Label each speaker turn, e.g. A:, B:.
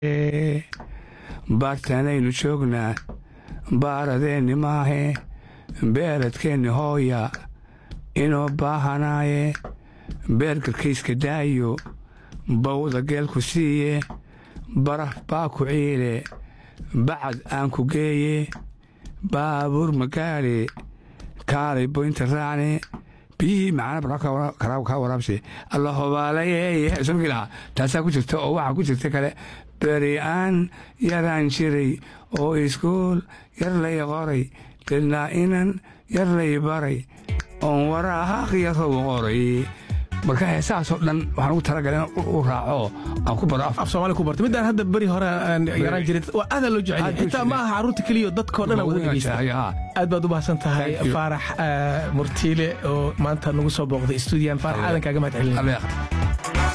A: baartanaynu joognaa baaradeenni maahe beeradkeenni hooya inoo baahanaaye beergarkayska daayo bawda geelku siiye baraf baa ku ciile bacad aan ku geeye baabuur magaale kaalay boynta raacne biyihii macana kaa waraabse alla hobaalaye somkii lahaa taasaa ku jirta oo waxaa ku jirta kale beri aan yaraan jiray oo iskuul yar lay qoray dilnaa inan yar lay baray oon waraaqyarow qoray marka heesahaasoo dhan waxaan ugu talagala in u raaco aan ku baro
B: af soomaali ku barta midaan hadda beri hore aan yaraan jirin waa aadaa loo jecel xitaa ma aha carruurta keliya dadkoo dhan wada dhegeysta aad baad u mahadsan tahay faarax murtiile oo maanta nagu soo booqday stuudiyan faarax aadan kaaga mahad celin